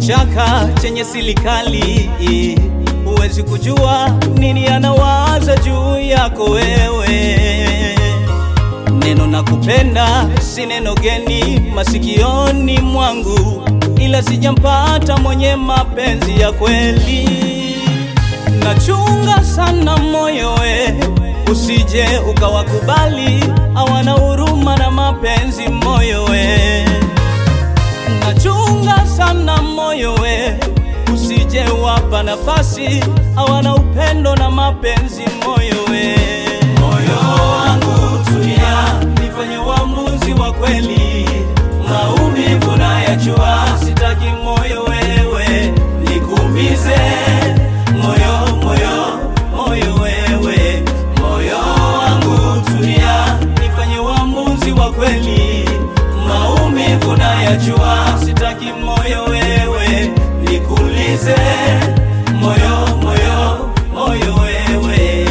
kichaka chenye silikali, huwezi kujua nini anawaza juu yako wewe. Neno nakupenda si neno geni masikioni mwangu, ila sijampata mwenye mapenzi ya kweli. Nachunga sana moyo we, usije ukawakubali hawana huruma na mapenzi moyo we. Nachunga sana moyo we, usije wapa nafasi hawana upendo na mapenzi moyo we. Moyo wangu tulia, nifanye uamuzi wa kweli, maumivu nayajua, sitaki moyo wewe nikuumize moyo moyo moyo wewe moyo wangu tulia, nifanye uamuzi wa kweli, maumivu nayajua, sitaki moyo wewe nikuulize moyo moyo moyo wewe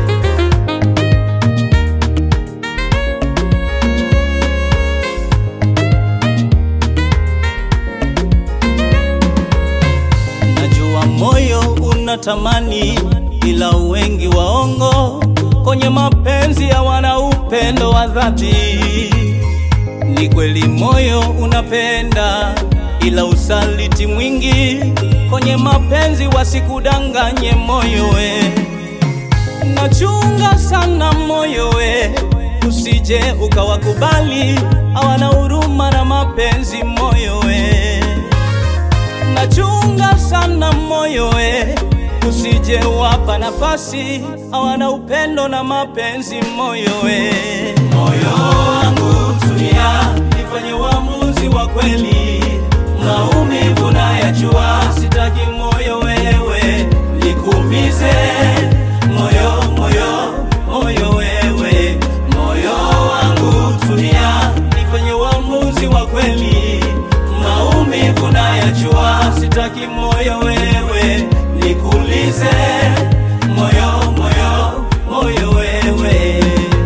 Najua moyo unatamani, ila wengi waongo kwenye mapenzi hawana upendo wa dhati. Ni kweli moyo unapenda, ila usaliti mwingi kwenye mapenzi, wasikudanganye moyo we. Nachunga sana moyo we, usije ukawakubali hawana huruma na mapenzi moyo we nachunga sana moyo we, usije wapa nafasi hawana upendo na mapenzi moyo we. Moyo wangu tulia, nifanye uamuzi wa kweli, maumivu nayajua, sitaki moyo wewe nikuumize moyo moyo moyo wewe, moyo wangu tulia, nifanye uamuzi wa kweli maumivu nayajua, sitaki moyo wewe nikuulize moyo moyo moyo wewe.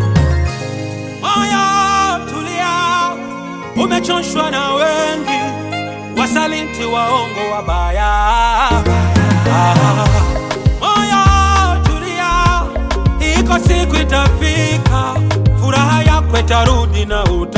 Moyo tulia, umechoshwa na wengi wasaliti, waongo, wabaya. Ah, Moyo tulia, iko siku itafika, furaha yako itarudi na uta